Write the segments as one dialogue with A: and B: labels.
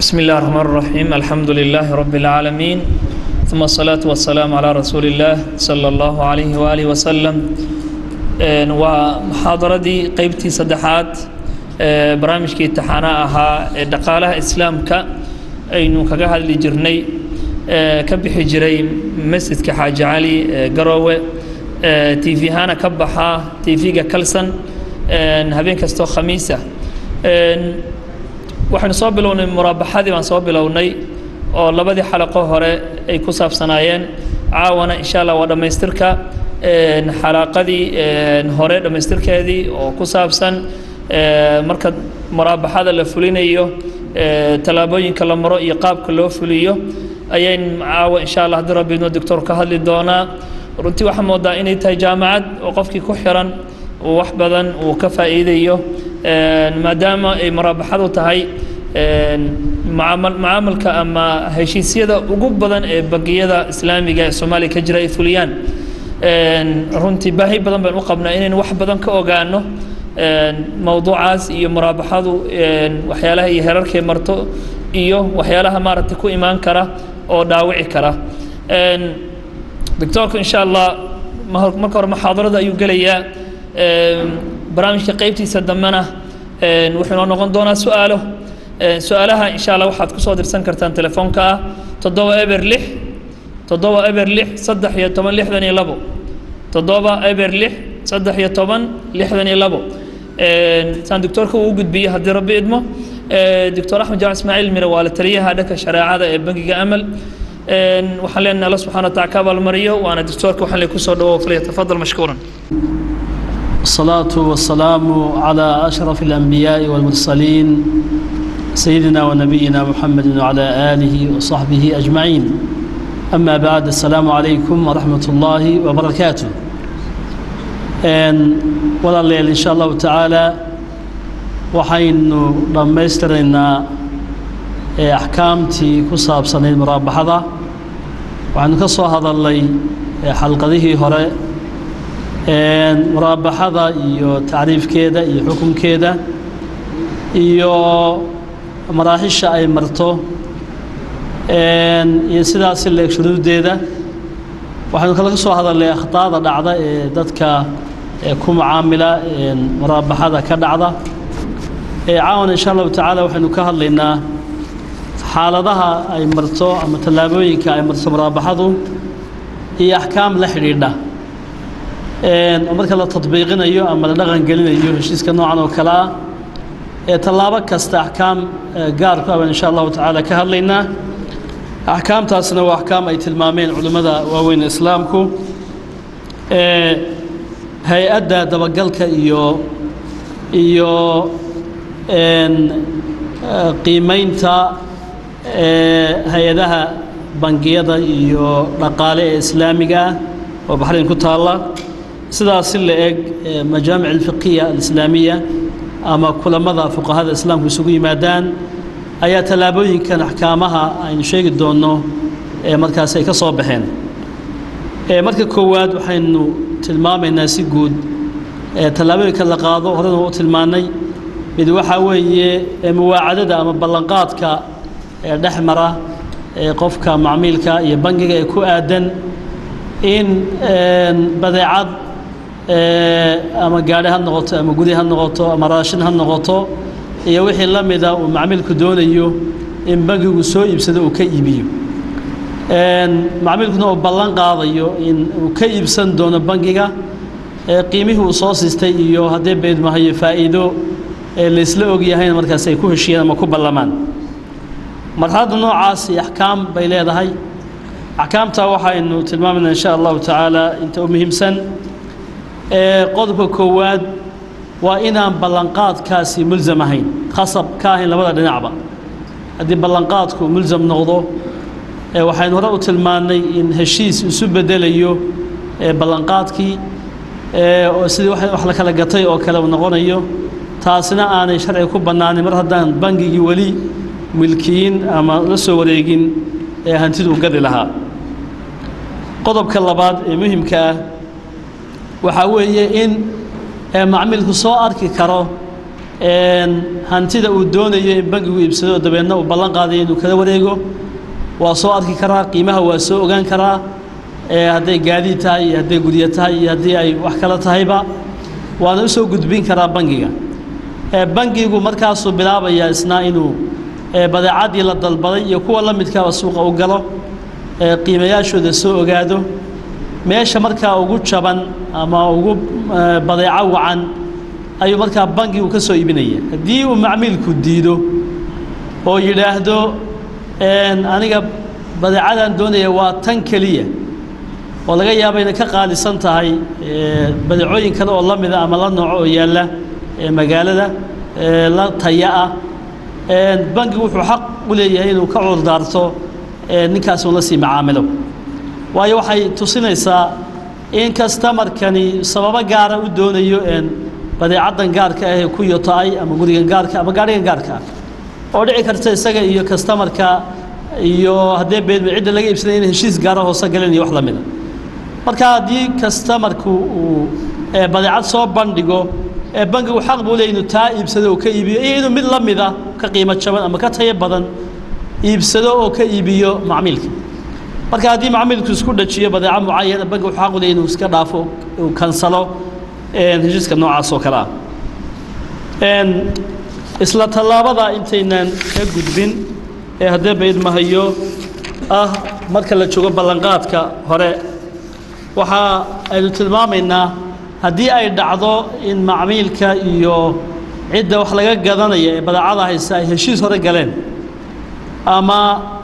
A: بسم الله الرحمن الرحيم الحمد لله رب العالمين ثم الصلاة والسلام على رسول الله صلى الله عليه وآله وسلم ومحاضردي قيبتي صدحات برامجكي امتحانا أها دقالها إسلامك أينو كغا هادلي جرني كبحي جري مسجد كحاج علي قروة تي في هانا كبحا تي في كلسن هبين كستو خميسة waxaynu soo bilownay muraabaxadii baan soo bilownay oo labadii xalaqo hore ay ku saabsanaayeen caawana insha allah waa dhammaystirka xalaqadii hore dhammaystirkeedii oo ku saabsan marka muraabaxada la fulinayo tallaabooyinka la maro iyo qaabka loo fuliyo ayayn caawa insha allah haddii rabbi idno doctor ka hadli doonaa runtii waxaa moodaa inay tahay jaamacad oo qofkii ku xiran uu wax badan uu ka faa'iidayo maadaama ay muraabaxadu tahay macaamalka ama heshiisyada ugu badan ee bangiyada islaamiga ee soomaaliya ka jira ay fuliyaan runtii baahi badan baynu u qabnaa inaynu wax badan ka ogaano mowduucaas iyo muraabaxadu waxyaalaha iyo herarkay marto iyo waxyaalaha maaragtay ku imaan kara oo dhaawici kara doctoorku insha allah marka hore muxaadarada ayuu gelayaa barnaamijka qaybtiisa dambena wuxuu inoo noqon doonaa su-aalo su-aalaha insha allah waxaad kusoo dirsan kartaan telefoonka ah toddoba eber lix toddoba eber lix saddex iyo toban lixdan iyo labo toddoba eber lix saddex iyo toban lixdan iyo labo saan doctoorka uu gudbiyey haddii rabbi idmo doctor axmed jaamac ismaaciil mire waa la taliyaha dhanka shareecada ee bangiga amal waxaan leenahay alla subxana wataala ka abaalmariyo waana doctoorka waxaan le kusoo dhawow falyatafadal mashkuuran
B: الصلاة والسلام على أشرف الأنبياء والمرسلين سيدنا ونبينا محمد وعلى آله وصحبه أجمعين أما بعد السلام عليكم ورحمة الله وبركاته ولا الليل إن شاء الله تعالى وحين لما يسترنا أحكامتي كصاب سنة مرابحة وعن كصو هذا اللي حلقة ذي هراء muraabaxada iyo tacriifkeeda iyo xukunkeeda iyo maraaxisha ay marto iyo sidaasi leeg shuruuddeeda waxaynu kala ka soo hadalnay akhtaada dhacda ee dadka ku mucaamila muraabaxada ka dhacda caawan insha allahu tacaala waxaynu ka hadlaynaa xaaladaha ay marto ama tallaabooyinka ay marto muraabaxadu iyo axkaam la xidhiidha marka la tadbiiqinayo ama la dhaqan gelinayo heshiiska noocan oo kale ah ee tallaabo kasta axkaam gaar ku aban insha allahu tacaala ka hadlaynaa axkaamtaasna waa axkaam ay tilmaameen culimmada waaweyn islaamku hay-adda dabagalka iyo iyo qiimeynta hay-adaha bangiyada iyo dhaqaale ee islaamiga ah oo baxrayn ku taalla sidaas si la eg majaamic alfiqiya alislaamiya ama kulamada fuqahada islaamku isugu yimaadaan ayaa tallaabooyinkan axkaamaha aynu sheegi doonno ee markaas ay ka soo baxeen marka koowaad waxaynu tilmaamaynaa si guud tallaabooyinka la qaado horena u tilmaannay mid waxaa weeye muwaacadada ama ballanqaadka ee dhex mara ee qofka macmiilka iyo bangiga ee ku aadan in badeecad ama gaadhi ha noqoto ama guri ha noqoto ama raashin ha noqoto iyo wixii la mida uu macmiilku doonayo in bangigu soo iibsado uu ka iibiyo macmiilkuna uu ballan qaadayo in uu ka iibsan doono bangiga qiimihii uu soo siistay iyo haddee beydmahayo faa'iido laysla ogyahayna markaas ay ku heshiyeen ama ku ballamaan marxaladda noocaasi axkaam bay leedahay axkaamtaa waxaynu tilmaamayna insha allahu tacaala inta u muhiimsan qodobka koowaad waa inaan ballanqaadkaasi mulsam ahayn khasab ka ahayn labada dhinacba haddii ballanqaadku mulsam noqdo waxaynu hore u tilmaannay in heshiis isu bedelayo ballanqaadkii oo sidii wax la kala gatay oo kale uu noqonayo taasina aanay sharciga ku bannaanin mar haddaan bangigii weli milkiyin ama la soo wareegin ee hantidu u gadi lahaa qodobka labaad ee muhimka ah waxaa weeye in macmiilku soo arki karo hantida uu doonayo in bangigu iibsado dabeedna uu ballan qaadayo inuu kala wareego waa soo arki karaa qiimaha waa soo ogaan karaa hadday gaadiid tahay iyo hadday guryo tahay iyo haddii ay wax kale tahayba waana u soo gudbin karaa bangiga bangigu markaasuu bilaabayaa isna inuu badeecadii la dalbaday iyo kuwa la midkaaba suuqa u galo qiimayaashooda soo ogaado meesha markaa ugu jaban ama ugu badeeco wacan ayuu markaa bangigu ka soo iibinaya haddii uu macmiilku diido oo yidhaahdo aniga badeecadan doonaya waa tan keliya oo laga yaaba inay ka qaalisan tahay badeecooyin kale oo la mida ama la nooco oo yaalla magaalada la taya ah bangigu wuxuu xaq u leeyahay inuu ka cudurdaarto ninkaas uun la sii macaamilo waayo waxay tusinaysaa in kastamarkani sababo gaara u doonayo badeecaddan gaarka ah ee ku yoto-ay ama gurigan gaarka ama gaadhigan gaarka ah oo dhici karta isaga iyo kastamarka iyo haddee beedma cidda laga iibsanaya in heshiis gaara hoose galeen iyo wax la mida marka haddii kastamarku uu badeecad soo bandhigo bangigu xaq buu leey inuu taa iibsado oo ka iibiyo iyo inuu mid la mida ka qiimo jaban ama ka tayo badan iibsado oo ka iibiyo macmiilka marka haddii macmiilku isku dhajiyo badeeco mucayana bangigu wuxuu xaq u leey inuu iska dhaafo uu kansalo heshiiska noocaas oo kale ah isla tallaabada intaynaan ka gudbin ee haddee baydmahayo ah marka la joogo ballanqaadka hore waxa aynu tilmaamaynaa haddii ay dhacdo in macmiilka iyo cidda wax laga gadanaya ee badeecada haysta ay heshiis hore galeen ama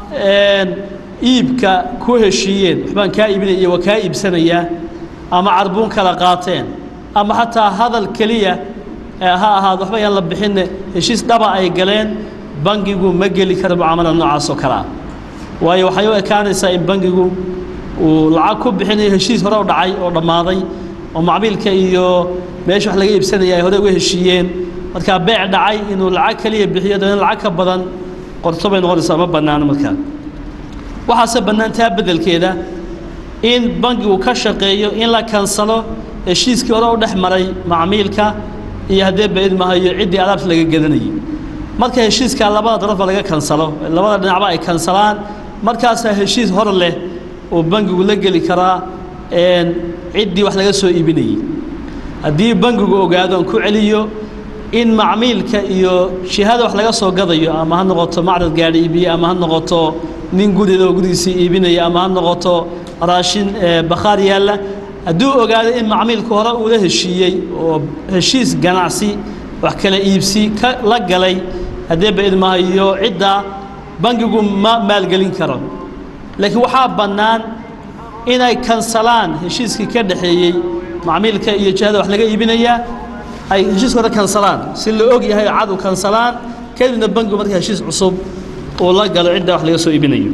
B: iibka ku heshiiyeen waxbaan kaa iibinaya iyo waa kaa iibsanayaa ama carbuun kala qaateen ama xataa hadal keliya ha ahaado waxba yaan la bixinne heshiis dhaba ay galeen bangigu ma geli karo mucaamalada noocaas oo kale ah waayo waxay u ekaanaysaa in bangigu uu lacag ku bixinayo heshiis hore u dhacay oo dhammaaday oo macmiilka iyo meesha wax laga iibsanaya ay hore uga heshiiyeen markaa beec dhacay inuu lacag keliya bixiyo dabeedna lacag ka badan qorto bay noqonaysaa ma bannaano markaa waxaase bannaan taa beddelkeeda in bangigu ka shaqeeyo in la kansalo heshiiskii hore u dhex maray macmiilka iyo haddee baidmahayo ciddii alaabta laga gadanayay marka heshiiskaa labada darafba laga kansalo labada dhinacba ay kansalaan markaasaa heshiis hor leh oo bangigu la geli karaa ciddii wax laga soo iibinayey haddii bangigu ogaado aan ku celiyo in macmiilka iyo jihada wax laga soo gadayo ama ha noqoto macrad gaadhi iibiye ama ha noqoto nin gurida oo gurigiisii iibinaya ama ha noqoto raashin bakhaar yaalla hadduu ogaado in macmiilku hore uula heshiiyey oo heshiis ganacsi wax kala iibsi ka la galay haddee baidmahayo ciddaa bangigu ma maalgelin karo laakiin waxaa bannaan inay kansalaan heshiiskii ka dhexeeyey macmiilka iyo jihada wax laga iibinayaa ay heshiiska hore kansalaan si la og yahay cad u kansalaan kadibna bangigu marka heshiis cusub uu la galo ciddaa wax laga soo iibinayo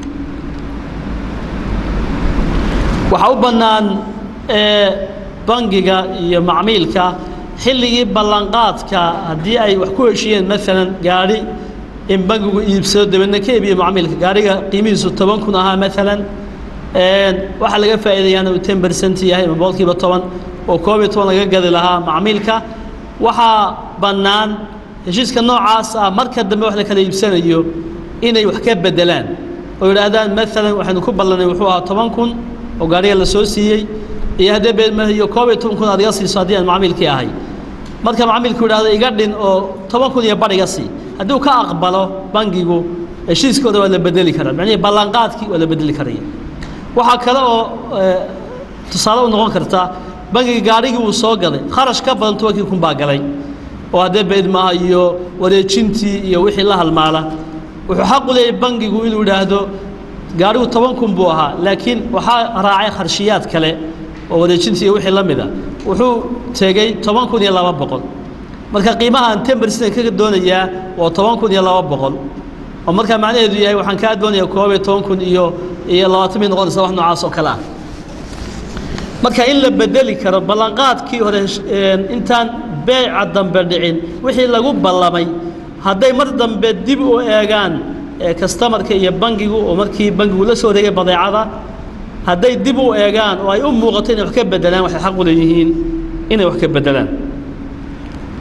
B: waxaa u bannaan bangiga iyo macmiilka xilligii ballanqaadka haddii ay wax ku heshiiyeen maalan gaadhi in bangigu iibsado dabeedna ka iibiyo macmiilka gaadhiga qiimihiisu toban kun ahaa maalan waxaa laga faa'iidayaana uu ten percent yahay ama boqolkiiba toban oo koob iyo toban laga gadi lahaa macmiilka waxaa bannaan heshiiska noocaas ah marka dambe wax la kala iibsanayo inay wax ka beddelaan oo yidhaahdaan maalan waxaynu ku ballanay wuxuu ahaa toban kun oo gaadhiga la soo siiyey iyo haddee beedmahiyo koob iyo toban kun aad iga siiso haddii aan macmiilkii ahay marka macmiilku yidhahdo iga dhin oo toban kun iyo bar iga sii haddii uu ka aqbalo bangigu heshiiskooda waa la bedeli karaa macnihii ballanqaadkii waa la bedeli karaya waxaa kale oo tusaale u noqon karta bangiga gaadhigii uu soo gaday kharash ka badan tobankii kun baa galay oo haddee beedmaha iyo wareejintii iyo wixii la halmaala wuxuu xaq u leeyahay bangigu inuu yidhaahdo gaadhigu toban kun buu ahaa laakiin waxaa raacay kharshiyaad kale oo wareejintii iyo wixii la mida wuxuu tegey toban kun iyo laba boqol marka qiimahaan ten percent kaga doonayaa waa toban kun iyo laba boqol oo markaa macnaheedu yahay waxaan kaa doonayaa koob iyo toban kun iyo iyo labaatan bay noqonaysa wax noocaas oo kale ah marka in la bedeli karo ballanqaadkii hore intaan beeca dambe dhicin wixii lagu ballamay hadday mar dambe dib u eegaan kastamarka iyo bangigu oo markii bangigu la soo wareegay badeecada hadday dib u eegaan oo ay u muuqato inay wax ka beddelaan waxay xaq u leeyihiin inay wax ka beddelaan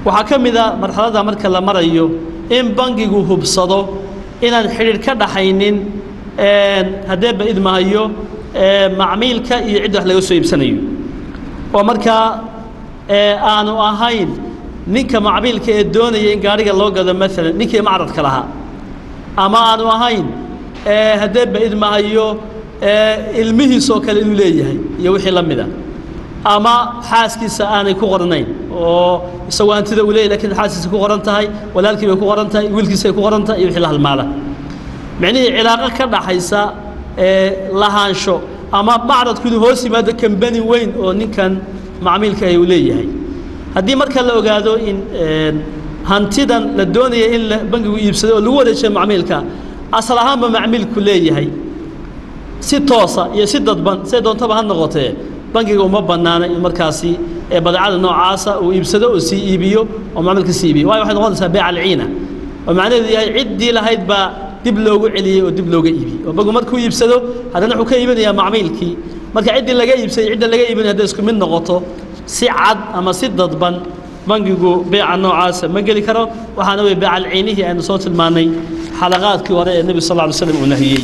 B: waxaa ka mid a marxaladda marka la marayo in bangigu hubsado inaan xidhiidh ka dhaxaynin haddee ba idmahayo macmiilka iyo cidda wax laga soo iibsanayo oo markaa aanu ahayn ninka macmiilka ee doonaya in gaariga loo gado maalan ninkii macradka lahaa ama aanu ahayn haddee ba idmahayo ilmihiisoo kale inuu leeyahay iyo wixii la mida ama xaaskiisa aanay ku qornayn oo isagoo hantida uu leeyahy lakiin xaaskiisa ku qoran tahay walaalkii bay ku qoran tahay wiilkiisay ku qoran tahay iyo wixii la halmaala micnihii cilaaqo ka dhaxaysa lahaansho ama macradku inuu hoos yimaado kambani weyn oo ninkan macmiilka ah uu leeyahay haddii marka la ogaado in hantidan la doonaya in bangigu iibsado oo lagu wareejiyo macmiilka asal ahaanba macmiilku leeyahay si toosa iyo si dadban siday doontaba ha noqotee bangiga uma bannaana in markaasi badeecada noocaasa uu iibsado oo sii iibiyo oo macmiilka sii iibiyo waayo waxay noqonaysaa beec alciina oo macnaheedu yahay ciddii lahayd baa dib loogu celiyey oo dib looga iibiyey oo bangigu markuu iibsado haddana wuxuu ka iibinayaa macmiilkii marka ciddii laga iibsaday cidda laga iibinaya hadday isku mid noqoto si cad ama si dadban bangigu beeca noocaasa ma geli karo waxaana wey beeca alciinihii aynu soo tilmaannay xalaqaadkii hore ee nebi sal lla alay slam uu nahiyey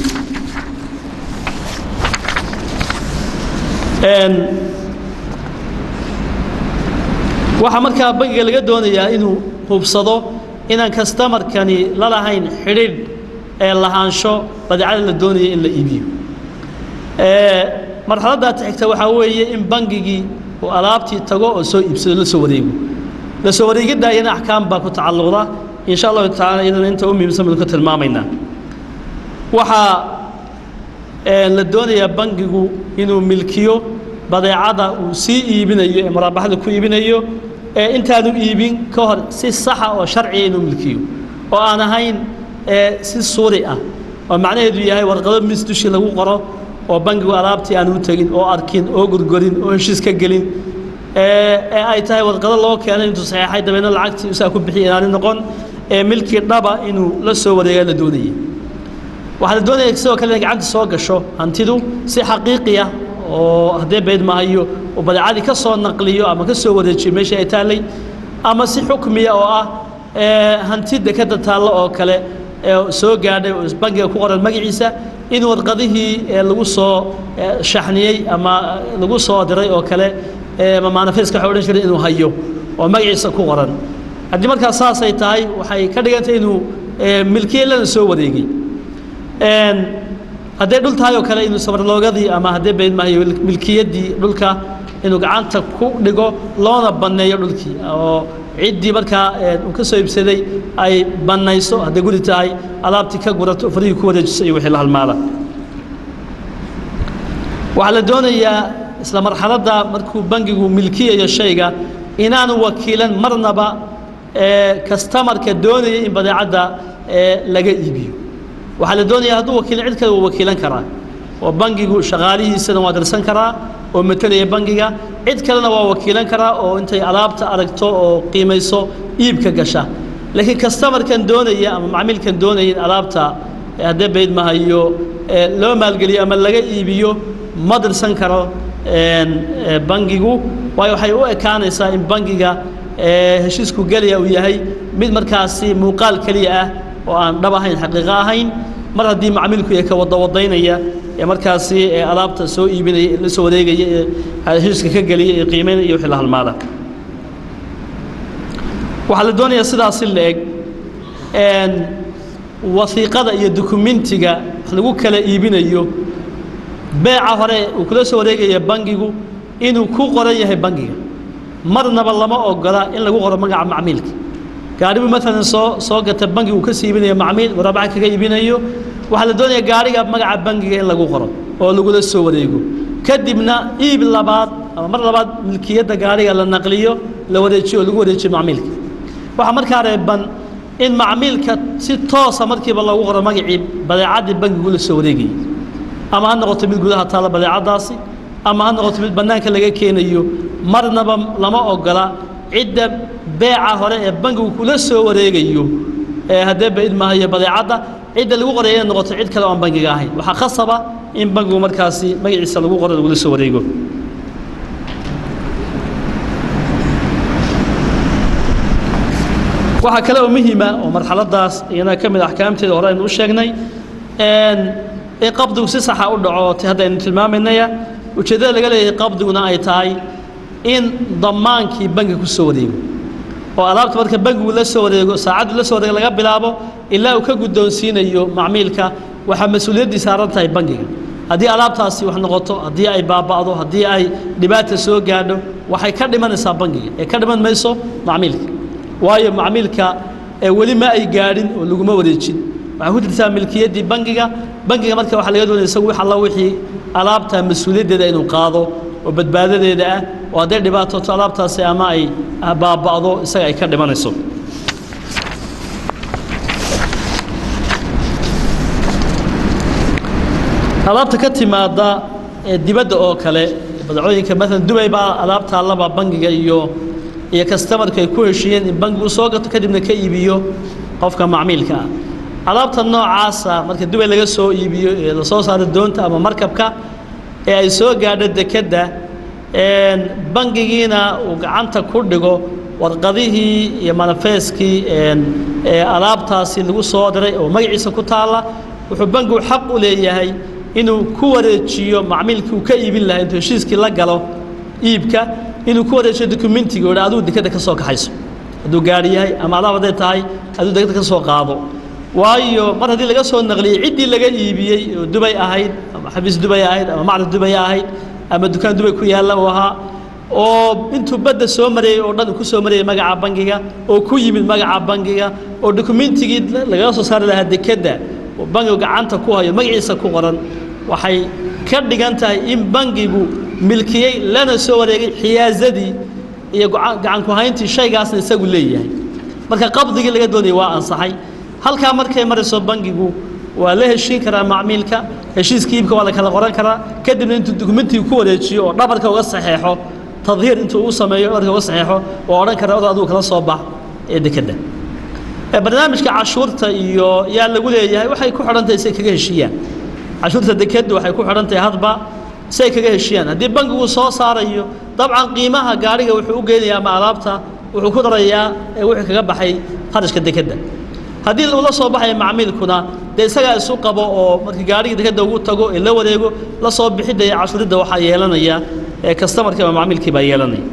B: waxaa markaa bangiga laga doonayaa inuu hubsado inaan kastamarkani la lahayn xidhiidh ee lahaansho badeecada la doonaya in la iibiyo marxaladdaa xigta waxaa weeye in bangigii uu alaabtii tago oo soo iibsado la soo wareego la soo wareegidda iyana axkaam baa ku tacalluqda in sha allahu tacala iyadana inta u muhiimsan baynu ka tilmaamaynaa waxaa la doonayaa bangigu inuu milkiyo badeecada uu sii iibinayo ee muraabaxada ku iibinayo ee intaanu iibin ka hor si saxa oo sharciga inuu milkiyo oo aan ahayn si suuri ah oo macnaheedu yahay warqado mis dushii lagu qoro oo bangigu alaabtii aan u tegin oo arkin oo gurgorin oo heshiis ka gelin ee ay tahay warqado loo keenay intuu saxeexay dabeedna lacagtii isaa ku bixiya inaani noqon ee milkii dhaba inuu la soo wareegaa la doonayay waxaa la doonaya sidoo kale inay gacanta soo gasho hantidu si xaqiiqiya oo haddee bayd mahayo uu badeecadii ka soo naqliyo ama ka soo wareejiyo meeshii ay taallay ama si xukmiya oo ah hanti dekadda taallo oo kale ee soo gaadhay oo bangiga ku qoran magaciisa in warqadihii lagu soo shaxniyey ama lagu soo diray oo kale ama manifeska waxa odhan jiray inuu hayo oo magaciisa ku qoran haddii markaas saasay tahay waxay ka dhigantay inuu milkiye lana soo wareegay hadday dhul tahay oo kale inuu sabarloogadii ama haddee bayd maayo milkiyaddii dhulka inuu gacanta ku dhigo loona banneeyo dhulkii oo ciddii markaa uu ka soo iibsaday ay bannayso hadday guri tahay alaabtii ka gurato farihii ku wareejiso iyo wixii la halmaala waxaa la doonayaa isla marxaladda markuu bangigu milkiyayo shayga inaanu wakiilan marnaba kastamarka doonaya in badeecadda laga iibiyo waxaa la doonaya hadduu wakiilin cid kale wuu wakiilan karaa oo bangigu shaqaalihiisana waa dirsan karaa oo matalaya bangiga cid kalena waa wakiilan karaa oo intay alaabta aragto oo qiimayso iibka gasha laakiin kastamarkan doonaya ama macmiilkan doonaya in alaabta haddee bayd mahayo loo maalgeliyo ama laga iibiyo ma dirsan karo bangigu waayo waxay u ekaanaysaa in bangiga heshiisku gelaya uu yahay mid markaasi muuqaal keliya ah oo aan dhab ahayn xaqiiqo ahayn mar haddii macmiilku ee ka wadawadaynaya ee markaasi alaabta soo iibinaya la soo wareegaya ee heshiiska ka geliya ee qiimeynaya iyo wixii la halmaada waxaa la doonayaa sidaasi la eg wasiiqada iyo dukumentiga wax lagu kala iibinayo beeca hore uu kula soo wareegaya bangigu inuu ku qoran yahay bangiga marnaba lama ogola in lagu qoro magaca macmiilka gaaribu maalan soo soo gata bangigu ka sii iibinayo macmiil waraabaca kaga iibinayo waxaa la doonaya gaariga magaca bangiga in lagu qoro oo lagula soo wareego kadibna iib labaad ama mar labaad milkiyadda gaariga la naqliyo la wareejiyo oo lagu wareejiyo macmiilka waxaa markaa reeban in macmiilka si toosa markiiba loogu qoro magacii badeecaddii bangigu la soo wareegayay ama ha noqoto mid gudaha taalla badeecaddaasi ama ha noqoto mid bannaanka laga keenayo marnaba lama ogola cidda beeca hore ee bangigu kula soo wareegayo ee haddee baid maahayo badeecadda cidda lagu qoraya inay noqoto cid kale oo aan bangiga ahayn waxaa khasaba in bangigu markaasi magaciisa lagu qoro lagula soo wareego waxaa kale oo muhiima oo marxaladaas iyana ka mid a axkaamteeda hore aynu u sheegnay in qabdigu si saxa u dhaco t haddaynu tilmaamaynaya ujeeddada laga leeyahay qabdiguna ay tahay in dammaankii bangi ku soo wareego oo alaabta marka bangigu la soo wareego saacaddu la soo wareego laga bilaabo ilaa uu ka guddoonsiinayo macmiilka waxaa mas-uuliyaddii saaran tahay bangiga haddii alaabtaasi wax noqoto haddii ay baaba'do haddii ay dhibaata soo gaadho waxay ka dhimanaysaa bangiga ee ka dhiman mayso macmiilka waayo macmiilka weli ma ay gaadhin oo laguma wareejin waxay ku jirtaa milkiyaddii bangiga bangiga marka waxaa laga doonaya isagu wix alla wixii alaabta mas-uuliyaddeeda inuu qaado oo badbaadadeeda ah oo hadday dhibaatoto alaabtaasi ama ay baaba'do isaga ay ka dhimanayso alaabta ka timaada ee dibadda oo kale badacooyinka maalan dubay baa alaabta allaba bangiga iyo iyo kastamarku ay ku heshiiyeen in bangigu soo gato kadibna ka iibiyo qofka macmiilka ah alaabta noocaasa marka dubay laga soo iibiyo ee lasoo saaro doonta ama markabka ee ay soo gaadho dekedda bangigiina uu gacanta ku dhigo warqadihii iyo manafeeskii ee alaabtaasi lagu soo diray oo magaciisa ku taalla wuxuu bangigu xaq u leeyahay inuu ku wareejiyo macmiilkii uu ka iibin lahaa intuu heshiiskii la galo iibka inuu ku wareejiyo dokumentiga o aduu dekeda ka soo kaxayso hadduu gaari yahay ama alaab hadday tahay aduu dekeda ka soo qaado waayo mar haddii laga soo naqliyey ciddii laga iibiyey oo dubay ahayd ama xabiis dubay ahayd ama macrad dubay ahayd ama dukaan dubay ku yaalla uu ahaa oo intuu badda soo marayey oo dhan ku soo marayay magaca bangiga oo ku yimid magaca bangiga oo dokumentigii lagaga soo saari lahaa dekedda oo bangigu gacanta ku hayo magaciisa ku qoran waxay ka dhigan tahay in bangigu milkiyey lana soo wareegay xiyaazadii iyo gacan ku hayntii shaygaasna isagu leeyahay marka qabdigii laga doonayay waa ansaxay halkaa markay marayso bangigu waa la heshiin karaa macmiilka heshiiska iibka waa la kala qoran karaa kadibna intuu dokumentiga ku wareejiyo oo dhabarka uga saxeexo tadhiir intuu u sameeyo dhabarka uga saxeexo waa odhan karaa od adigu kala soo bax ee dekedda barnaamijka cashuurta iyo yaa lagu leeyahay waxay ku xidhantahay si ay kaga heshiiyaan cashuurta dekeddu waxay ku xidhan tahay hadba si ay kaga heshiiyaan haddii bangigu soo saarayo dabcan qiimaha gaariga wuxuu u geynayaa ama alaabta wuxuu ku darayaa ee wixii kaga baxay kharashka dekedda haddii uu la soo baxaya macmiilkuna dee isagaa isu qabo oo markii gaarigii dekedda ugu tago ee la wareego la soo bixidda iyo cashuuridda waxaa yeelanaya ee kastamarkii ama macmiilkii baa yeelanaya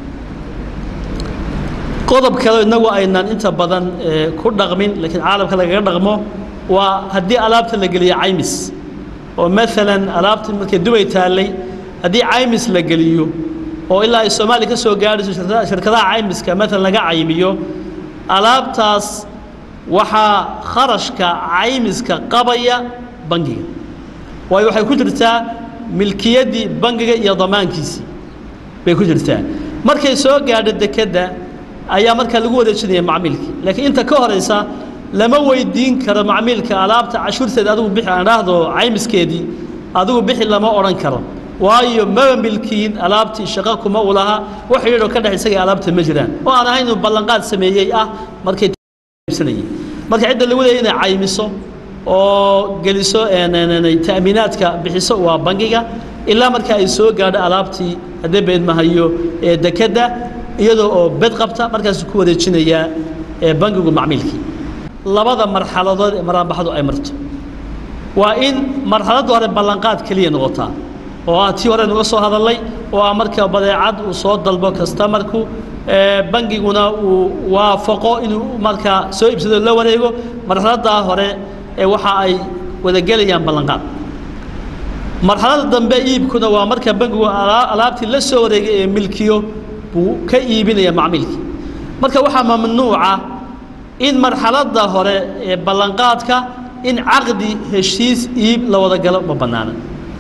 B: qodob kale innagu aynan inta badan ku dhaqmin laakiin caalamka lagaga dhaqmo waa haddii alaabta la geliyo caymis oo maalan alaabta markay dubay taallay haddii caymis la geliyo oo ilaa ay soomaaliya ka soo gaadhayso shirkadaha caymiska maalan laga caymiyo alaabtaas waxaa kharashka caymiska qabaya bangiga waayo waxay ku jirtaa milkiyaddii bangiga iyo damaankiisii bay ku jirtaa markay soo gaadho dekedda ayaa markaa lagu wareejinaya macmiilkii laakiin inta ka horaysa lama weydiin karo macmiilka alaabta cashuurteeda adigu bixi aan dhaahdo caymiskeedii adigu bixi lama odhan karo waayo maba milkiin alaabtii shaqo kuma u laha wax yidhoo ka dhex isaga alaabta ma jiraan oo aan ahayn inuu ballanqaad sameeyey ah markay marka cidda lagu leeya inay caymiso oo geliso ta'miinaadka bixiso waa bangiga ilaa marka ay soo gaadho alaabtii haddee beedmahayo ee dekedda iyadoo oo bed qabta markaasuu ku wareejinayaa ee bangigu macmiilkii labada marxaladood ee maraanbaxdu ay marto waa in marxaladda hore ballanqaad keliya noqotaa oo ah tii hore nuga soo hadalnay oo ah marka badeecad uu soo dalbo kastamarku bangiguna uu waafaqo inuu markaa soo iibsado la wareego marxaladdaa hore ee waxa ay wadagelayaan ballanqaad marxaladda dambe iibkuna waa marka bangigu alaabtii la soo wareegay ee milkiyo buu ka iibinaya macmiilkii marka waxaa mamnuuca in marxaladda hore ee ballanqaadka in caqdi heshiis iib la wada galo ma bannaana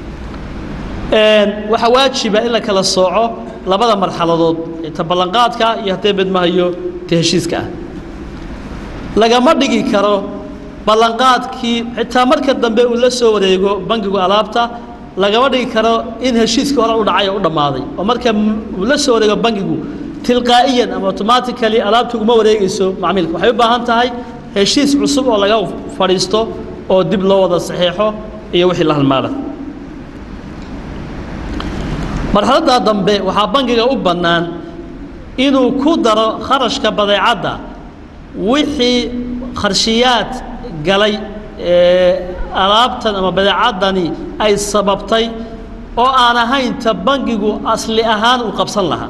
B: waxaa waajiba in la kala sooco labada marxaladood ee ta ballanqaadka iyo haddee bedmahayo ta heshiiska ah lagama dhigi karo ballanqaadkii xitaa marka dambe uu la soo wareego bangigu alaabta lagama dhigi karo in heshiiskii hore u dhacay oo u dhammaaday oo marka uu la soo wareego bangigu tilqaa'iyan ama automatically alaabtu uguma wareegayso macmiilka waxay u baahan tahay heshiis cusub oo laga fadhiisto oo dib loo wada saxeexo iyo wixii la halmaada marxaladdaa dambe waxaa bangiga u bannaan inuu ku daro kharashka badeecadda wixii kharshiyaad galay ee alaabtan ama badeecadani ay sababtay oo aan ahayn ta bangigu asli ahaan uu qabsan lahaa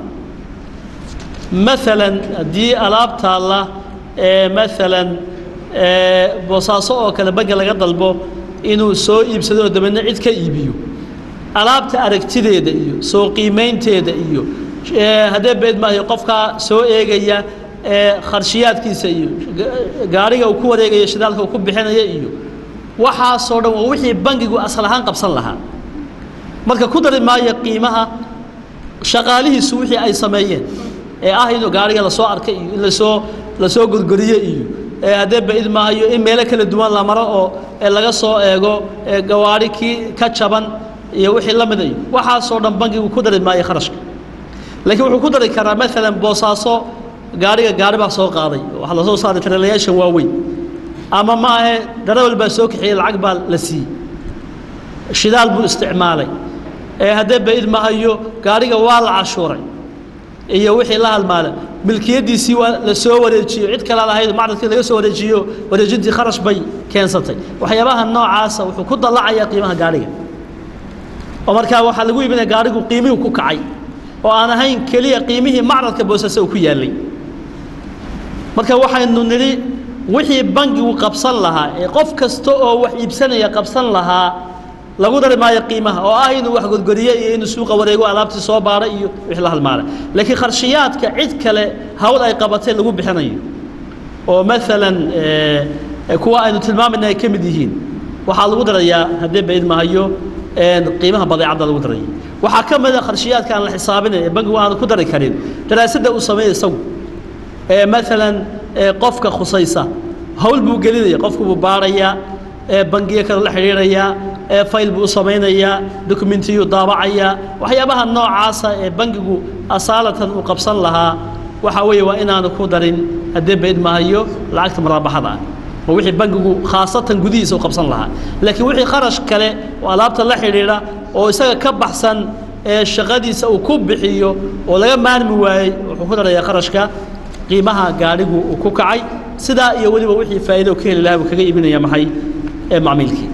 B: maalan haddii alaabtaalla ee maalan boosaaso oo kale bangi laga dalbo inuu soo iibsado oo dabeedna cid ka iibiyo alaabta aragtideeda iyo soo qiimaynteeda iyo haddee beed maayo qofkaa soo eegaya kharshiyaadkiisa iyo gaariga uu ku wareegaya shidaalka uu ku bixinaya iyo waxaasoo dhan waa wixii bangigu asal ahaan qabsan lahaa marka ku dari maayo qiimaha shaqaalihiisu wixii ay sameeyeen ee ah inuu gaariga lasoo arkay iyo in lasoo lasoo gorgoriye iyo haddee baid maayo in meelo kala duwan la maro oo laga soo eego gawaari kii ka jaban iyo wixii la mida iyo waxaasoo dhan bangigu ku dari maayo kharashka laakiin wuxuu ku dari karaa maalan boosaaso gaariga gaari baa soo qaaday waxaa lasoo saaray tareelayaashan waaweyn ama ma ahe darawal baa soo kaxiyey lacag baa la siiyey shidaal buu isticmaalay ee haddee baid mahayo gaariga waa la cashuuray iyo wixii la halmaala milkiyaddiisii waa la soo wareejiyo cid kale lahayd macradkii laga soo wareejiyo wareejintii kharash bay keensatay waxyaabaha noocaasa wuxuu ku dallacayaa qiimaha gaariga oo markaa waxaa lagu iibinaya gaarigu qiimihii ku kacay oo aan ahayn keliya qiimihii macradka boosase uu ku yaallay marka waxaynu nidhi wixii bangigu qabsan lahaa ee qof kasta oo wax iibsanaya qabsan lahaa lagu dari maayo qiimaha oo ah inuu wax gorgoriye iyo inuu suuqa wareego alaabtii soo baara iyo wixii la halmaalay laakiin kharshiyaadka cid kale hawl ay qabatay lagu bixinayo oo maalan kuwa aynu tilmaamayna ay ka mid yihiin waxaa lagu darayaa haddee baid mahayo qiimaha badeecadda lagu daraya waxaa ka mid a kharshiyaadka aan la xisaabinayn ee bangigu aanu ku dari karin daraasadda uu sameeya isagu ee maalan qofka khusaysa hawl buu gelinaya qofku buu baarayaa bangiyo kale la xidhiirayaa fayl buu u samaynayaa dokumentiyuu daabacayaa waxyaabaha noocaasa ee bangigu asaalatan uu qabsan lahaa waxaa weeye waa inaanu ku darin haddee bayd mahayo lacagta maraabaxada ah oo wixii bangigu khaasatan gudihiisa u qabsan lahaa laakiin wixii kharash kale oo alaabta la xidhiidha oo isaga ka baxsan ee shaqadiisa uu ku bixiyo oo laga maarmi waayey wuxuu ku darayaa kharashka qiimaha gaadhigu uu ku kacay sidaa iyo weliba wixii faa'iido ka heli lahaa buu kaga iibinaya maxay ee macmiilkii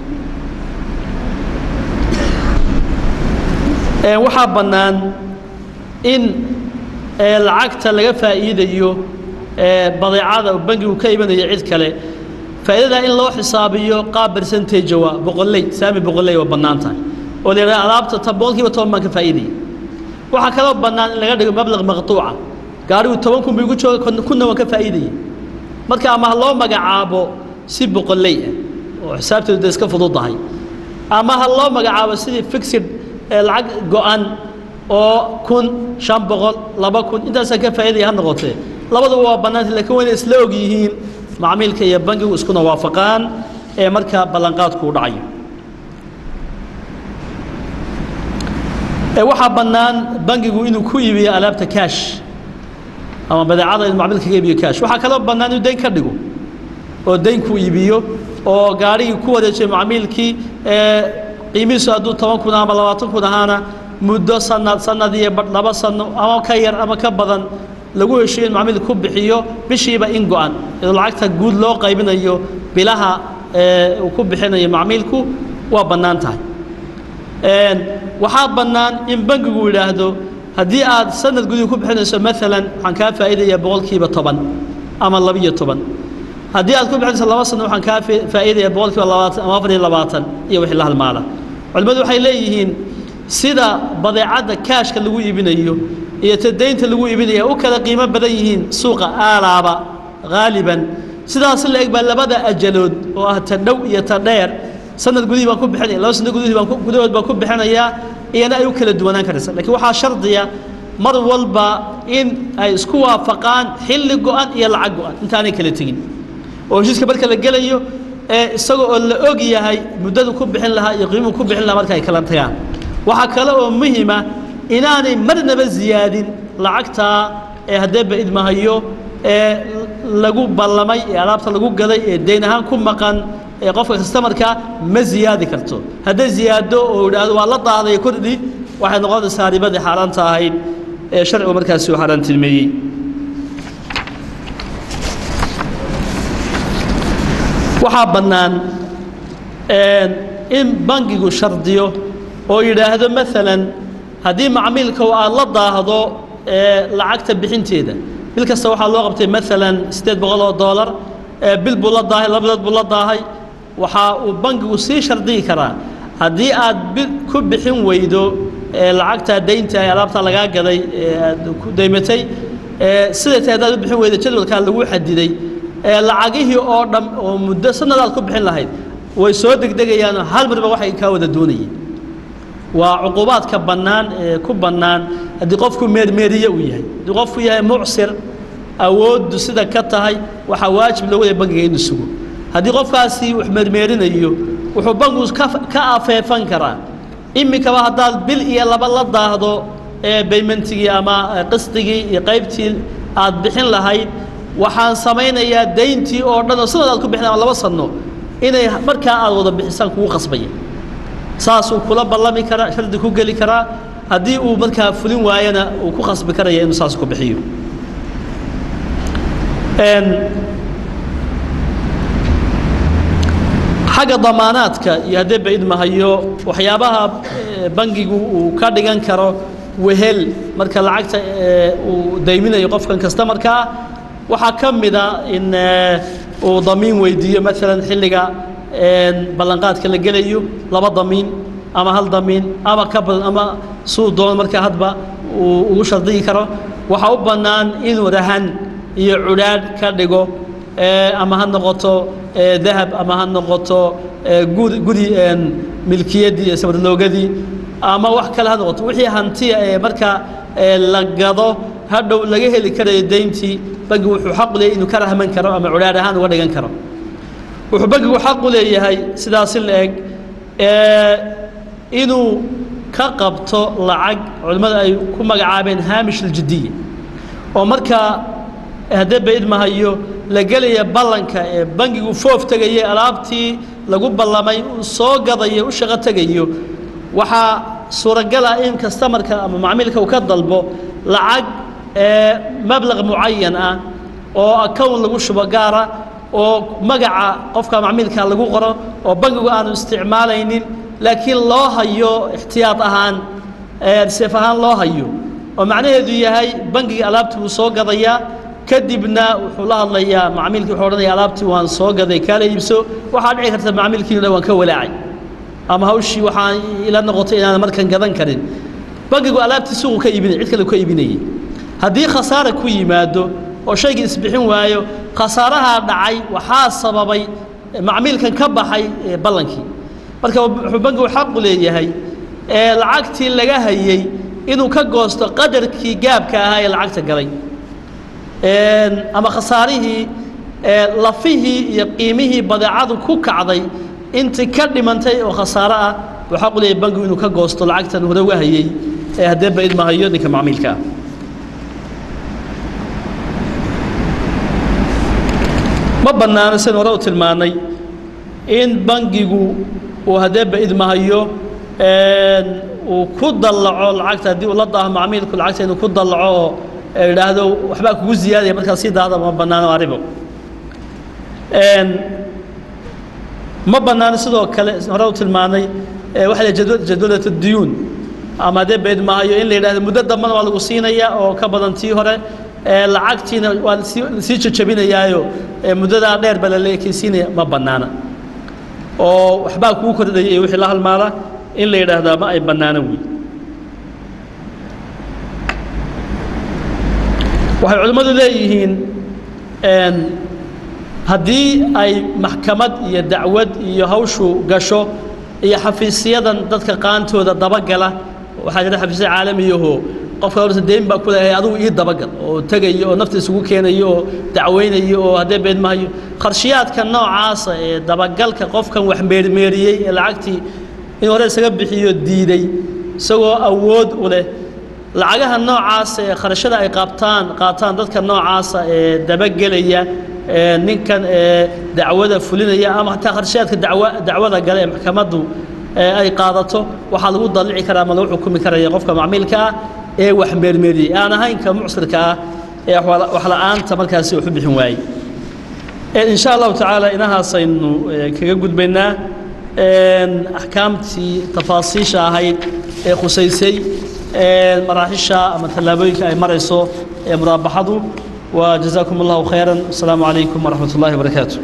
B: waxaa bannaan in lacagta laga faa'iidayo badeecada bangigu ka iibinayo cid kale faa'iidada in loo xisaabiyo qaab percentage waa boqolley saami boqolley waa bannaan tahay oo la yidhaha alaabta ta boqolkiiba toban baan ka faa'iidaya waxaa kaloo bannaan in laga dhigo mablaq maqtuuca gaarigu toban kun buu igu jooga kunna waan ka faa'iidaya marka ama ha loo magacaabo si boqolley ah oo xisaabteedu dee iska fududahay ama ha loo magacaabo sidii fixed lacag go-an oo kun shan boqol laba kun intaasaan ka faa'iidaya ha noqotee labaduba waa bannaanta lakiin wayna isla og yihiin macmiilka iyo bangigu iskuna waafaqaan ee markaa ballanqaadku u dhacayo waxaa bannaan bangigu inuu ku iibiyo alaabta kaash ama badeecada inuu macmiilka ka iibiyo kaash waxaa kaloo bannaan inuu dayn ka dhigo oo dayn ku iibiyo oo gaarigii ku wareejiyo macmiilkii qiimihiisu hadduu toban kun ama labaatan kun ahaana muddo sanad sanad iyo laba sano ama ka yar ama ka badan lagu heshiyo in macmiil ku bixiyo bishiiba in go-an iyadoo lacagta guud loo qaybinayo bilaha uu ku bixinayo macmiilku waa bannaan tahay waxaa bannaan in bangigu yidhaahdo haddii aad sanad gudii ku bixinayso maalan waxaan kaa faa'iidaya boqolkiiba toban ama labiyo toban haddii aad ku bixinayso laba sano waxaan kaa faa'iidaya boqolkiiba labaatan ama afar iyo labaatan iyo wixii la halmaala culimmadu waxay leeyihiin sida badeecadda kaashka lagu iibinayo iyo ta daynta lagu iibinaya u kala qiimo badan yihiin suuqa aalaaba haaliban sidaas la eg baa labada ajalood oo ah ta dhow iyo ta dheer sanad gudihii baan ku bixinaya laba sanad gudihii baan gudahood baan ku bixinayaa iyana ay u kala duwanaan karaysa lakiin waxaa shardiya mar walba in ay isku waafaqaan xilli go-an iyo lacag go-an intaanay kala tegin oo heshiiska marka la gelayo ee isaga oo la og yahay muddadu ku bixin lahaa iyo qiimuhu ku bixin lahaa marka ay kala tagaan waxaa kale oo muhima inaanay marnaba ziyaadin lacagtaa ee haddee baid mahayo ee lagu ballamay ee alaabta lagu gaday ee dayn ahaan ku maqan ee qofka kastamarka ma ziyaadi karto hadday ziyaado oo idhaahdo waa la daaday kordhi waxay noqonaysaa ribadii xaaraanta ahayd ee sharcigu markaasi uu xaaraantilmeeyey waxaa bannaan in bangigu shardiyo oo yidhaahdo maalan haddii macmiilka aad la daahdo lacagta bixinteeda bil kasta waxaa loo qabtay maalan siddeed boqol oo doolar bil buu la daahay laba bilood buu la daahay waxaa uu bangigu sii shardiyi karaa haddii aad bil ku bixin weydo lacagtaa daynta ee alaabtaa lagaa gaday aad ku daymatay siday tahay haddaad u bixin weydo jadwalkaa lagu xadiday lacagihii oo dham oo muddo sanadaad ku bixin lahayd way soo degdegayaan hal marba waxay kaa wada doonayeen waa cuqubaadka bannaan ee ku bannaan haddii qofku meermeeriye uu yahay haddii qofku yahay mucsir awooddu sida ka tahay waxaa waajib loogu yahay bangiga inuu sugo haddii qofkaasi wax meermeerinayo wuxuu bangigu ka afeefan karaa iminkaba haddaad bil iyo laba la daahdo ee baymentigii ama qisdigii iyo qaybtii aad bixin lahayd waxaan samaynayaa dayntii oo dhan oo sanad aad ku bixin ama laba sanno inay markaa aad wada bixisaan kugu qasbaya saasuu kula ballami karaa shardi ku geli karaa haddii uu markaa fulin waayana uu ku khasbi karaya inuu saas ku bixiyo xagga damaanaadka iyo haddee ba idmahayo waxyaabaha bangigu uu ka dhigan karo wehel marka lacagta uu dayminayo qofkan kasta markaa waxaa ka mida in uu damiin weydiiyo maalan xilliga ballanqaadka la gelayo laba damiin ama hal damiin ama ka badan ama suu doono markaa hadba uu ugu shardiyi karo waxaa u bannaan inuu rahan iyo cudhaadh ka dhigo ama ha noqoto dahab ama ha noqoto gudi gudi milkiyaddii iyo sabarloogadii ama wax kale ha noqoto wixii hantiya ee markaa la gado hadhow laga heli karayo dayntii bangigu wuxuu xaq u leeyahay inuu ka rahman karo ama cudhaadh ahaan uga dhigan karo wuxuu bangigu xaq u leeyahay sidaasi la eg inuu ka qabto lacag culimmada ay ku magacaabeen haamish aljidiya oo markaa haddee ba idmahayo la gelaya ballanka ee bangigu foof tegaya alaabtii lagu ballamay uu soo gadayo u shaqo tegayo waxaa suuragal ah in kastamarka ama macmiilka uu ka dalbo lacag mablaq mucayan ah oo account lagu shubo gaara oo magaca qofka macmiilka lagu qoro oo bangigu aanu isticmaalaynin laakiin loo hayo ixtiyaad ahaan seef ahaan loo hayo oo macnaheedu yahay bangiga alaabtii wuu soo gadayaa kadibna wuxuu la hadlayaa macmiilkii wuxuu odhanaya alaabtii waan soo gaday kaala iibso waxaa dhici karta macmiilkiina waan ka walaacay ama hawshii waxaan ila noqotay inaan markan gadan karin bangigu alaabtii suuqu ka iibinay cid kale ka iibinayay haddii khasaara ku yimaado oo shaygii isbixin waayo khasaarahaa dhacay waxaa sababay macmiilkan ka baxay ballankii marka wuxuu bangigu xaqu leeyahay ee lacagtii laga hayey inuu ka goosto qadarkii gaabka ahaa ee lacagta galay ama khasaarihii lafihii iyo qiimihii badeecadu ku kacday intii ka dhimantay oo khasaaro ah buu xaqu leeyahay bangigu inuu ka goosto lacagtan hore uga hayey ee haddee ba idmahayo ninka macmiilka ah ma bannaano sidan hore u tilmaanay in bangigu uu haddee ba idmahayo uu ku dallaco lacagta haddii uu la daaho macmiilku lacagta inuu ku dallaco oo idhaahdo waxbaa kugu ziyaadaya markaa sii daahda ma bannaano waa ribo ma bannaano sidoo kale hore u tilmaanay waxa la jadwalat diyuun ama haddee ba idmahayo in la yidhahdo muddo dambana waa lagu siinaya oo ka badan tii hore lacagtiina waa sii jajabinayaayo muddadaa dheer ba lala ekeysiinaya ma bannaana oo waxbaa kuu kordhaya iyo wixii la halmaala in la yidhaahdaa ma ay bannaano wey waxay culimmadu leeyihiin haddii ay maxkamad iyo dacwad iyo hawshu gasho iyo xafiisyadan dadka qaantooda dabagala waxaa jira xafiisya caalamiyaho qofka horta deyn baa ku leeyahay adigu ii dabagal oo tegayo oo nafta isugu keenayo oo dacweynayo oo haddee beedmahayo qarshiyaadka noocaasa ee dabagalka qofkan wax meermeeriyey ee lacagtii in hore isaga bixiyo diiday isagoo awood u leh lacagaha noocaasa ee kharashada ay qaabtaan qaataan dadka noocaasa ee dabagelaya ee ninkan ee dacwada fulinaya ama hataa kharshayaadka dacwa dacwada gale ee maxkamaddu ay qaadato waxaa lagu dallici karaa ama lagu xukumi karaya qofka macmiilka ah ee wax meermeeriyey aan ahayn ka mucsirka ah ee wax la-aanta markaasi waxu bixin waayey in sha allahu tacaala inahaasaynu kaga gudbaynaa axkaamtii tafaasiisha ahayd ee khusaysay maraaxisha ama tallaabooyinka ay marayso ee muraabaxadu wa jazaakum allahu khayra asalaamu calaykum waraxmat ullahi wabarakaatu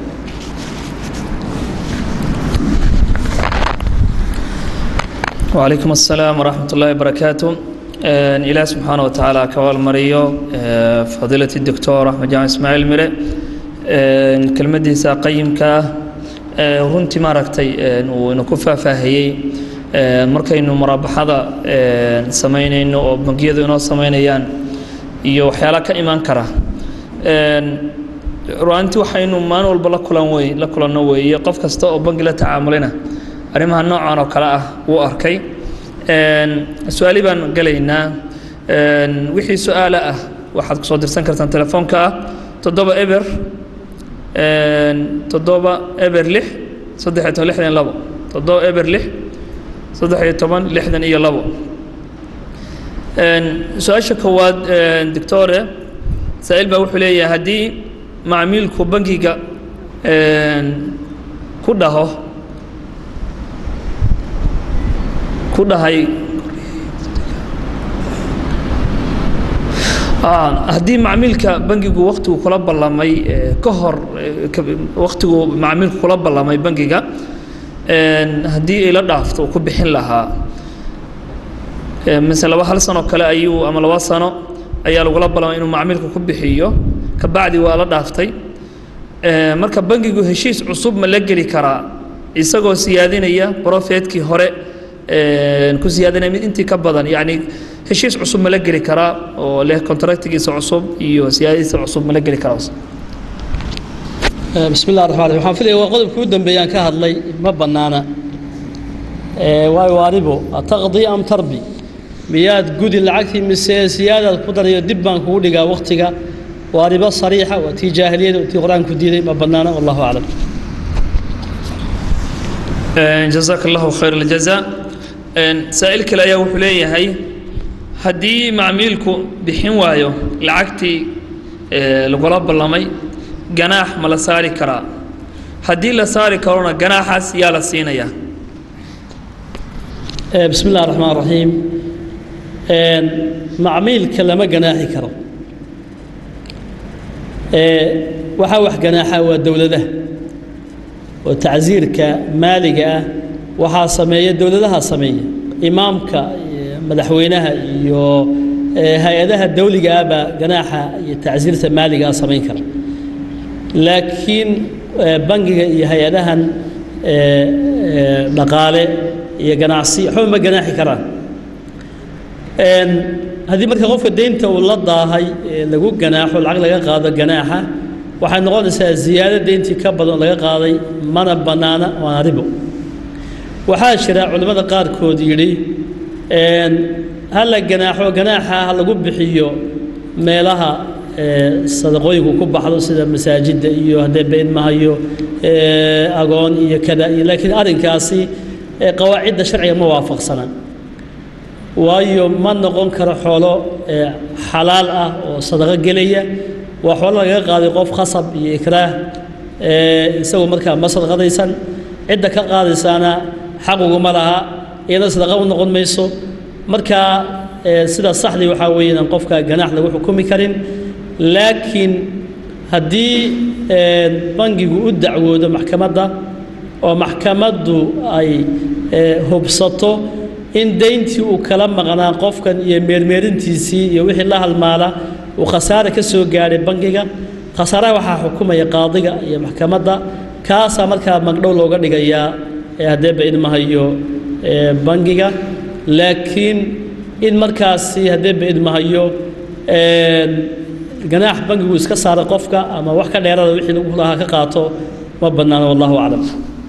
A: وعليكم السلام ورحمة الله وبركاته إله سبحانه وتعالى كوال مريو فضيلة الدكتور أحمد جامع إسماعيل مري كلمة ديسا قيم كا runtii maaragtay inu ku faahfaahiyey markaynu muraabaxada samaynayno oo bangiyadu inoo samaynayaan iyo waxyaala ka imaan kara ru'aantii waxaynu maalin walba la kulan wey la kulanno weeye qof kasta oo bangi la tacaamulina arrimaha noocan oo kale ah wuu arkay su-aali baan gelaynaa wixii su-aala ah waxaad kusoo dirsan kartaan telefoonka ah toddoba eber toddoba eber lix saddexiyo toban lixdan iyo labo toddoba eber lix saddexiyo toban lixdan iyo labo su-aasha koowaad doctore saa-il baa wuxuu leeyahay haddii macmiilku bangiga ku dhaho ku dhahay haddii macmiilka bangigu waktigu kula ballamay ka hor waktigu macmiilku kula ballamay bangiga haddii ay la dhaafto uu ku bixin lahaa mise laba hal sanoo kale ayuu ama laba sano ayaa lagula ballamay inuu macmiilku ku bixiyo kabacdi waa la dhaaftay marka bangigu heshiis cusub ma la geli karaa isagoo siyaadinaya profetkii hore ku siyaadinaya mid intii ka badan yacni heshiis cusub ma la geli karaa oo leh contractigiisa cusub iyo siyaadadiisa cusub ma la geli karaa
B: bismi illah raxmaan raxiim waxaan filaya waa qodobkii u dambeeyaan ka hadlay ma bannaana waayo waaribo ataqdi am tarbi miyaad gudi lacagtii mise siyaadaad ku darayo dib baan kugu dhigaa waktiga waa ribo sariixa waa tii jaahiliyada tii qur-aanku diiday ma bannaana wallahu aclam
A: jazaaka allahu khayr aljaza saa'il kale ayaa wuxuu leeyahay haddii macmiilku bixin waayo lacagtii lagula ballamay ganaax ma la saari karaa haddii la saari karona ganaaxaas yaa la siinayaa
B: bismi illah raxmaan raxiim macmiilka lama ganaaxi karo waxaa wax ganaaxa waa dowladaha oo tacsiirka maaliga ah waxaa sameeya dowladaha sameeya imaamka madaxweynaha iyo hay-adaha dawliga ah baa ganaaxa iyo tacsiirta maaliga ah samayn kara laakiin bangiga iyo hay-adahan dhaqaale iyo ganacsi waxba ma ganaaxi karaan haddii marka qofka deynta uu la daahay lagu ganaaxo lacag laga qaado ganaaxa waxay noqonaysaa ziyaado deyntii ka badan laga qaaday mana bannaana waana ribo waxaa jira culimmada qaarkood yidhi ha la ganaaxo ganaaxa ha lagu bixiyo meelaha sadaqooyinku ku baxdo sida masaajidda iyo haddee beydmahayo agoon iyo kada iyo laakiin arrinkaasi qawaacidda sharciga ma waafaqsana waayo ma noqon karo xoolo xalaal ah oo sadaqo gelaya waa xoolo lagaga qaaday qof khasab iyo ikraah isagoo markaa ma sadaqadaysan cidda ka qaadaysaana xaquguma laha iyadoo sadaqa u noqon mayso markaa sida saxdii waxaa weeye inaan qofka ganaax lagu xukumi karin laakiin haddii bangigu u dacwoodo maxkamadda oo maxkamaddu ay hubsato in deyntii uu kala maqnaa qofkan iyo meermeerintiisii iyo wixii la halmaala uu khasaare ka soo gaadhay bangiga khasaaraha waxaa xukumaya qaadiga iyo maxkamadda kaasaa markaa magdhow looga dhigayaa haddee baidmahayo bangiga laakiin in markaasi haddee baidmahayo ganaax bangigu iska saara qofka ama wax ka dheerada wixii lagu lahaa ka qaato ma bannaano wallahu aclam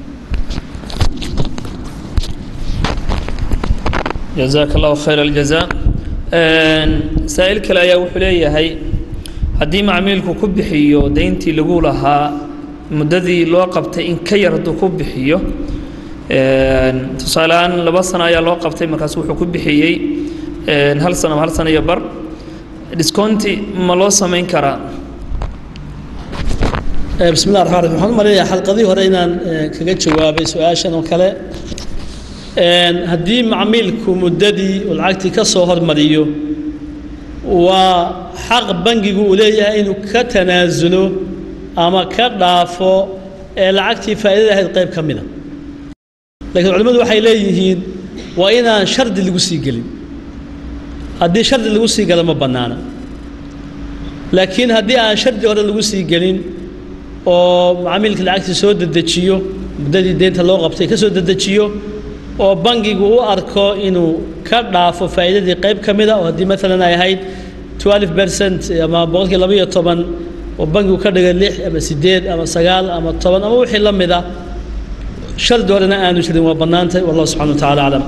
A: jazaaka allahu khayr aljaza saa'il kale ayaa wuxuu leeyahay haddii macmiilku ku bixiyo deyntii lagu lahaa muddadii loo qabtay in ka yar hadduu ku bixiyo tusaaleahaan laba sano ayaa loo qabtay markaas wuxuu ku bixiyey hal sano hal sano iyo bar discounti ma loo samayn karaa
B: bismi llah raxmaan raxim waxaan u malaynayaa xalqadii hore inaan kaga jawaabay su-aashan oo kale haddii macmiilku muddadii uu lacagtii ka soo hormariyo waa xaq bangigu uu leeyahay inuu ka tanaasulo ama ka dhaafo ee lacagtii faa'iidada ahayd qayb ka mida laakiin culimmadu waxay leeyihiin waa inaan shardi lagu sii gelin haddii shardi lagu sii galo ma bannaana laakiin haddii aan shardi hore lagu sii gelin oo macmiilka lacagtii soo dedejiyo muddadii deynta loo qabtay ka soo dedejiyo oo bangigu u arko inuu ka dhaafo faa'iidadii qayb ka mida oo haddii maalan ay ahayd twelve percent ama boqolkii laba iyo toban oo bangigu ka dhigay lix ama siddeed ama sagaal ama toban ama wixii la mida shardi horena aanu jirin waa bannaantay wallahu subxana wa tacala aclam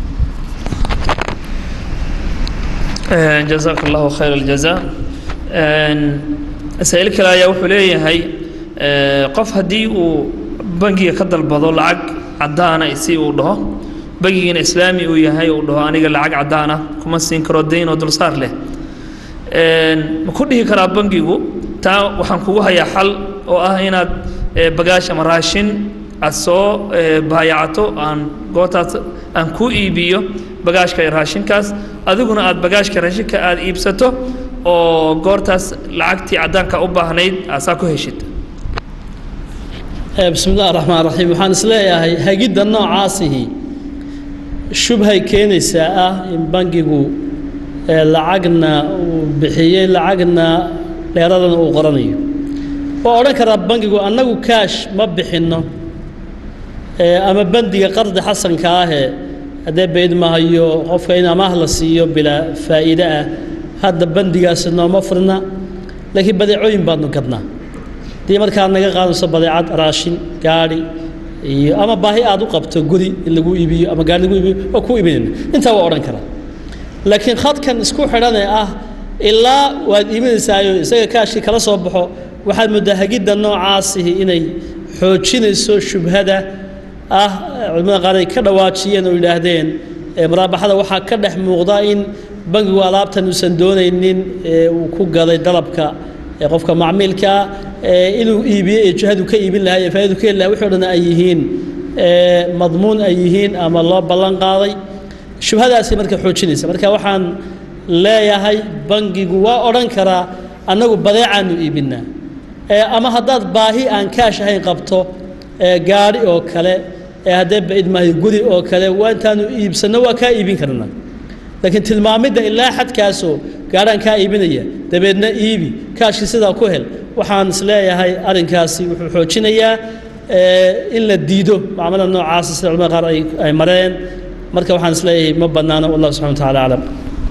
A: jazaaka allahu khayr aljaza masaa'il kale ayaa wuxuu leeyahay qof haddii uu bangiga ka dalbado lacag caddaana si uu dhaho bangigiina islaami uu yahay uu dhaho aniga lacag caddaana kuma siin karo dayn oo dulsaar leh ma ku dhihi karaa bangigu taa waxaan kugu hayaa xal oo ah inaad bagaash ama raashin aad soo baayacato aan gootaas aan kuu iibiyo bagaashka iyo raashinkaas adiguna aad bagaashka raashinka aad iibsato oo goortaas lacagtii caddaanka u baahnayd aasaa ku heshid
B: bismi illahi raxmaan raxiim waxaan isleeyahay hagidda noocaasihi shubhay keenaysaa ah in bangigu lacagna uu bixiyey lacagna dheeradana uu qoranayo waa odhan karaa bangigu annagu kaash ma bixinno ama bandiga qardi xasanka ahee haddee bayd mahayo qofka in amaah la siiyo bilaa faa'iide ah hadda bandigaasi nooma furna laakiin badeecooyin baadnu gadnaa haddii markaad naga qaadayso badeecad raashin gaadhi iyo ama baahi aad u qabto guri in lagu iibiyo ama gaari lagu iibiyo waa ku iibinayna intaa waa odhan karaa laakiin khadkan isku xidhanee ah ilaa waad iibinaysaayo isaga kaashii kala soo baxo waxaad mooddaa hagidda noocaasihi inay xoojinayso shubhada ah culimada qaar ay ka dhawaajiyeen oo yidhaahdeen muraabaxada waxaa ka dhex muuqda in bangigu alaabtan uusan doonaynin uu ku gaday dalabka qofka macmiilkaa inuu iibiyo ee jihadu ka iibin lahaa ee faa'idu ka heli lahaa wixii o dhan ay yihiin madmuun ay yihiin ama loo ballan qaaday shubhadaasi marka xoojinaysa marka waxaan leeyahay bangigu waa odhan karaa annagu badeecaanu iibinaa ama haddaad baahi aan kaash ahayn qabto gaadhi oo kale haddee baid maayo guri oo kale waa intaanu iibsanno waa kaa iibin karnaa laakiin tilmaamidda ilaa xadkaasoo gaadhaan kaa iibinaya dabeedna iibi kaashkii sidaa ku hel waxaan isleeyahay arrinkaasi wuxuu xoojinayaa in la diido macmalada noocaasa sida culamada qaar ay mareen marka waxaan isleeyahay ma bannaano wallahu subxana wa tacala aclam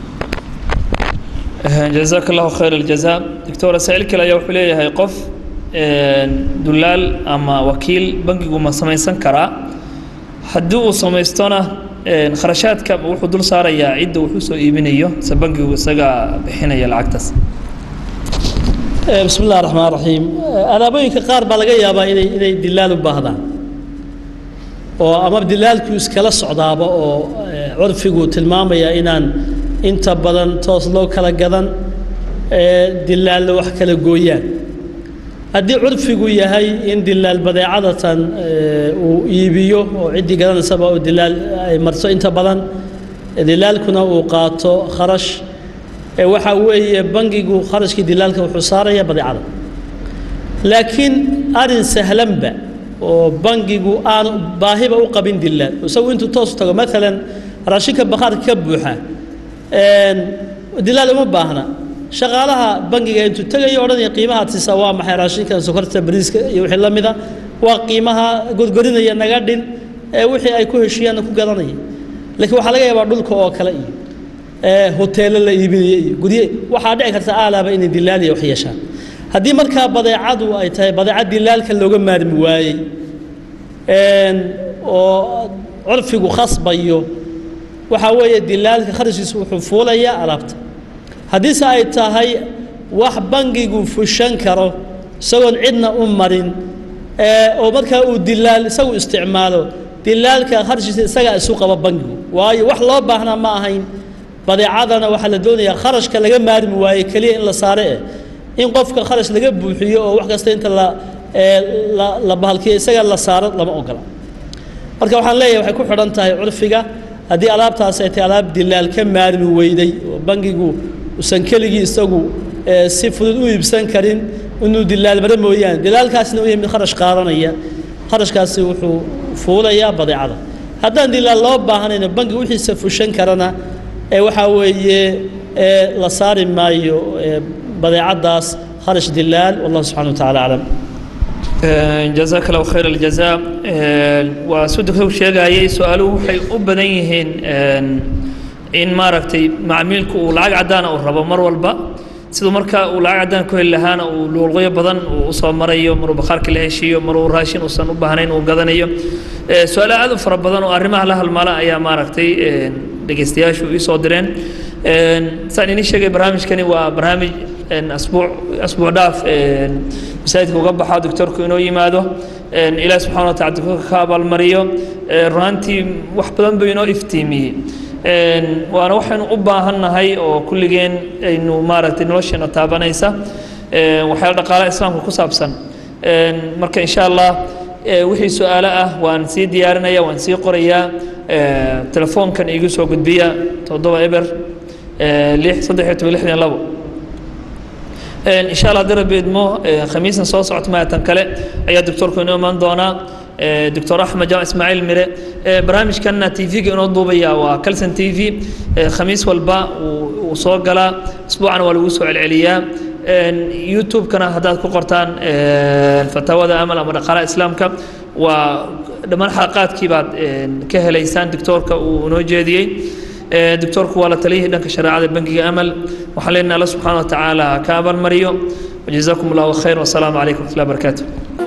A: jazaaka allahu khayr aljaza doctor saa'il kale ayaa wuxuu leeyahay qof dulaal ama wakiil bangigu ma samaysan karaa haddii uu samaystona kharashaadka wuxuu dul saarayaa cidda wuxuu soo iibinayo se bangigu isaga bixinaya lacagtaas
B: bismi illahi raxmaan raxiim alaabooyinka qaar baa laga yaabaa inay inay dilaal u baahdaan oo ama dilaalku iskala socdaaba oo curfigu tilmaamaya inaan inta badan toos loo kala gadan dilaallo wax kala gooyaan haddii curfigu yahay in dilaal badeecadatan uu iibiyo oo ciddii garanaysaba oo dilaal ay marto inta badan dilaalkuna uu qaato kharash waxaa weeye bangigu kharashkii dilaalka wuxuu saaraya badeecada laakiin arin sahlanba oo bangigu aanu baahiba u qabin dilaal isagu intuu toos tago maalan raashinka bakhaarka ka buuxa dilaal uma baahna shaqaalaha bangiga intuu tegayo odhanaya qiimaha tisa waa maxay raashinka sokorta bariiska iyo wixii la mida waa qiimaha godgodinaya naga dhin ee wixii ay ku heshiiyaanna ku gadanaya laakiin waxaa laga yaabaa dhulka oo kale iyo hoteelo la iibinaya iyo gurye waxaa dhici karta aalaaba inay dilaaliya wax yeeshaan haddii markaa badeecadu ay tahay badeecad dilaalka looga maarmi waayey oo curfigu khasbayo waxaa weeye dilaalka kharashkiisu wuxuu fuulayaa alaabta haddiise ay tahay wax bangigu fushan karo isagoon cidna u marin oo markaa uu dilaal isagu isticmaalo dilaalka kharashkiisa isagaa isu qaba bangigu waayo wax loo baahnaa ma ahayn badeecadana waxaa la doonayaa kharashka laga maarmi waaye keliya in la saare eh in qofka kharash laga buuxiyo oo wax kasta inta la ee la la bahalkiyo isaga la saaro lama ogola marka waxaan leeyahay waxay ku xidhan tahay curfiga haddii alaabtaas ay tahay alaab dilaal ka maarmi weyday oo bangigu usan keligii isagu ee, si fudud u iibsan karin inuu dilaal mare mooyaane dilaalkaasna uu yahay mid kharash qaadanaya kharashkaasi wuxuu fuulayaa badeecada haddaan dilaal loo baahanayno bangi wixiisa fushan karana ee waxaa weeye ee la saari maayo ee badeecadaas kharash dilaal wallahu subxana wa tacaala aclam
A: jazaaka allahu khayr aljaza waa suu doctor sheegayay su-aaluhu waxay u badan yihiin in maaragtay macmiilku uu lacag caddaana uu rabo mar walba siduu marka uu lacag caddaan ku heli lahaana uu luuqyo badan uu usoo marayo maruu bakhaarka la heshiiyo maruu raashin uusan u baahnayn uu gadanayo su-aalo aad u fara badan oo arrimaha la halmaala ayaa maaragtay dhegeystayaashu ii soo direen saan inii sheegay barnaamijkani waa barnaamij asbuuc asbuuc dhaaf masaajidka uga baxa doctorku inoo yimaado ilaah subxana wa tacala doctorka ka abaalmariyo runaantii wax badan buu inoo iftiimiyey waana waxaynu u baahannahay oo kulligeen aynu maaragtay nolosheena taabanaysa waxyaala dhaqaalaha islaamka ku saabsan marka insha allah wixii su-aalo ah waan sii diyaarinaya waan sii qorayaa telefoonkan iigu soo gudbiya toddoba eber lix saddex iyo toban lixdan labo insha allah haddii rabbi idmo khamiisna soo socota maatan kale ayaa doctorku inoo imaan doonaa doctor axmed jaamac ismaaciil mire barnaamijkanna t v-ga inoo duubaya waa calson t v khamiis walba uu soo galaa isbuucana waa lagu soo celceliyaa youtube-kana haddaad ku qortaan fataawada amal ama dhaqaalaha islaamka waa dhammaan xalaqaadkii baad ka helaysaan doctoorka uu inoo jeediyey doctoorku waa la taliyihii dhanka shareecada bangiga amal waxaan leenahay alla subxaana wa tacaala ka abaalmariyo وجزاكم الله خير والسلام عليكم ورحمة الله وبركاته